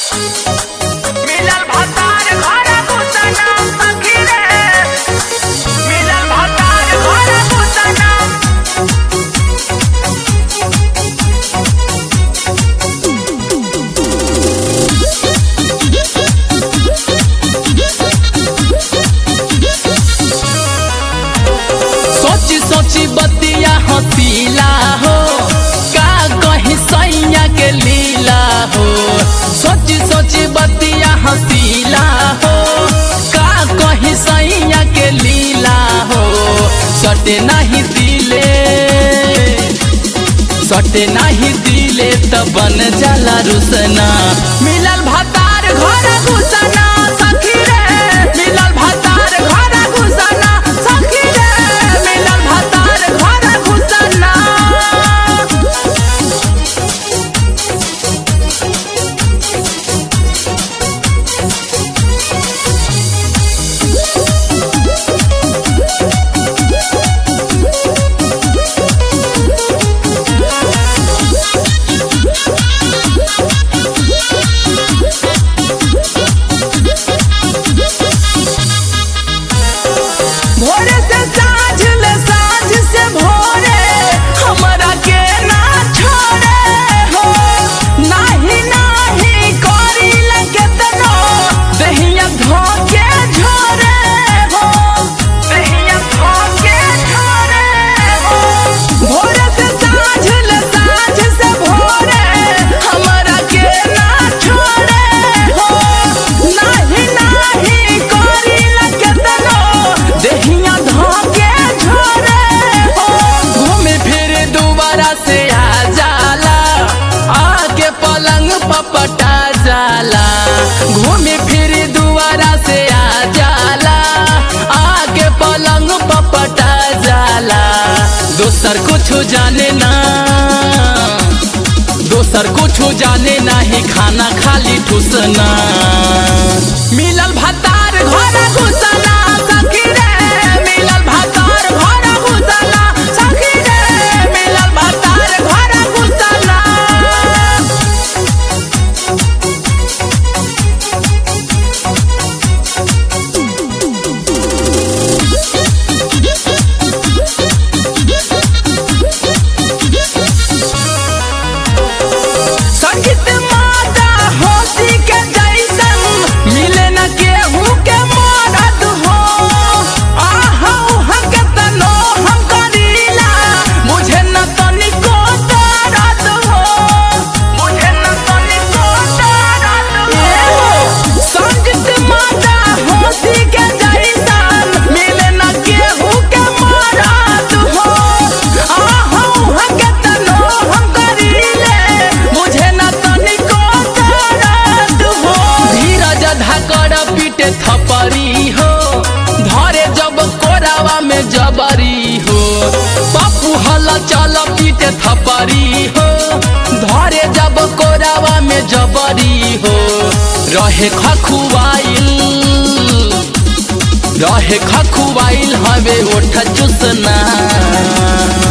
मिलल भतार घर घुसना सखी रे मिलल भतार घर घुसना सोची सोची बतिया हसीला हो का कहीं सैया के लीला हो सोची सोची बतिया हसीला हो का कहीं सैया के लीला हो सटे नहीं दिले सटे नहीं दिले त बन जाला रुसना मिलल भतार घर घुसना सखी रे मिलल भतार घर घुसना सखी रे मिलल भतार घर घुसना भोरे से साँझ ले साँझ से भोरे हमरा के ना छोड़े हो नाही नाही करी लगे तनो दहिया धोके झोरे हो दहिया धोके छोड़े हो भोरे से साँझ ले साँझ से भोरे हमरा के ना छोड़े हो नाही नाही करी लगे तनो दहिया धोके झोरे हो घूमे फिरे दोबारा से आ जाला आके पलंग पपटा जाला घूमे फिरे दोबारा से आ जाला आके पलंग पपटा जाला दोसर कुछ जाने ना दोसर कुछ जाने नाही खाना खाली ठुसना मिलल भतार घर घुसना सखी रे मिलल भतार घर घुसना सखी रे मिलल भतार घर घुसना संगीत माता होती के जैसन मिले न केहू के मदद हो आहा उहा के तनो हम करीला मुझे न तनिको दर्द हो मुझे न तनिको दर्द हो संगीत माता होती के जैसन मिले न केहू के मदद हो आहा उहा के तनो हम करीले मुझे न तनिको दर्द हो धीरज धाकर पीटे थपरी हो धरे जब कोरावा में जबरी हो पप्पू हल चल पीटे थपरी हो धरे जब कोरावा में जबरी हो रहे खखुआइल रहे खखुआइल हवे ओठ चुसना